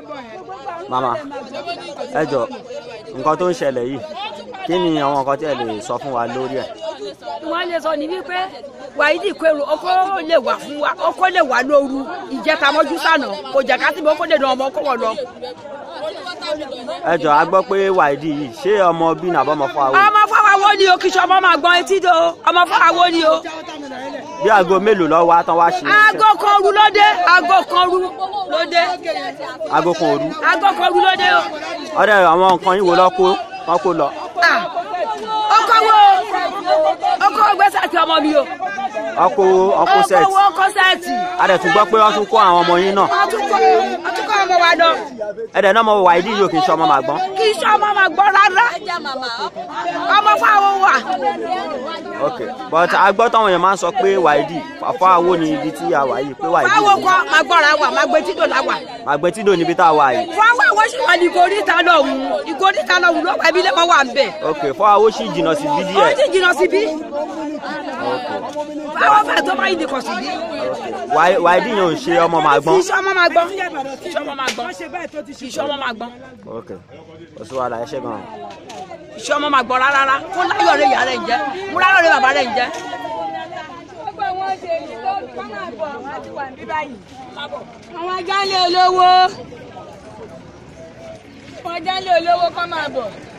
màmá ẹ jọ nǹkan tó ń ṣẹlẹ̀ yìí kí ni àwọn nǹkan tí ẹ lè sọ fún wa lórí ẹ̀. wọ́n lè sọ ní wípé wàhídì kẹrù ọkọ lè wà fún wa ọkọ lè wà lóru ìjẹta mọ́jú sànà kò jẹ́ ká síbi ọkọ lè dán ọmọ kọ́wọ́ lọ. ẹ jọ a gbọ́ pé wàídì yìí ṣé ọmọ bí nàbọ́ ọmọ fún àwọn ọmọ fọwọ́ ni o kì í ṣe ọmọ máa gbọ́n etí do ọmọ fọwọ́ ni o. bí aago mélòó lọ wá tán wá ṣe aago kan ru ló dé aago kan ru ló dé aago kan òru aago kan ru ló dé o. ọdẹ àwọn nǹkan yìí wo lọ kó wọn kó lọ Ah, ọkọ wo ọkọ gbèsè àti ọmọ mi o. ọkọ ọkọ ọkọ set wo ọkọ sẹẹtì. a dẹ̀ tún gbọ́ pé wọ́n tún kó àwọn ọmọ yín náà ọtúnkọ ọtúnkọ ọmọ wa lọ. ẹ dẹ̀ náà mọ wàídì yìí ò kì í ṣe ọmọ màgbọ́n kì í ṣe ọmọ máa gbọ́ rárá. ọmọ fáwọn wà. ok but a gbọ́ táwọn èèyàn máa ń sọ pé wàídì fàfọ́ àwo ni ibi tí a wà yìí pé wàídì fáwọn kọ máa gbọ́ra wà máa gbé títò láwà. màgbẹ́ tí dò níbi tá a wà yìí fáwọn àwọn sì wà ní ìgòríta lọ́hùn ìgòríta lọ́hùn ló wà ibi lẹ́mọ̀ wà ń bẹ̀. ok fọ́ àwo sì jìnnà sí bí ó díẹ̀ sì jìnnà síbí. fáwọn fẹ́ tó bá yìí nìkan síbí. Wàí- wàídì yẹn ò ń ṣe ọmọ màgbọ́n kì í ṣe ọmọ máa gbọ́n. kì í ṣe ọmọ máa gbọ́n. kì í ṣe ọmọ máa gbọ́n. ok kò sí wàhálà ẹ ṣe gan-an. kì í ṣe ọmọ máa gbọ́n rárá. kó láyọ̀ rẹ̀ ìyá rẹ̀ ń jẹ́ mú láyọ̀ rẹ̀ bàbá rẹ̀ ń jẹ́. àwọn ajá ń lé olówó àwọn ajá ń lé olówó kọ́ máa bọ̀.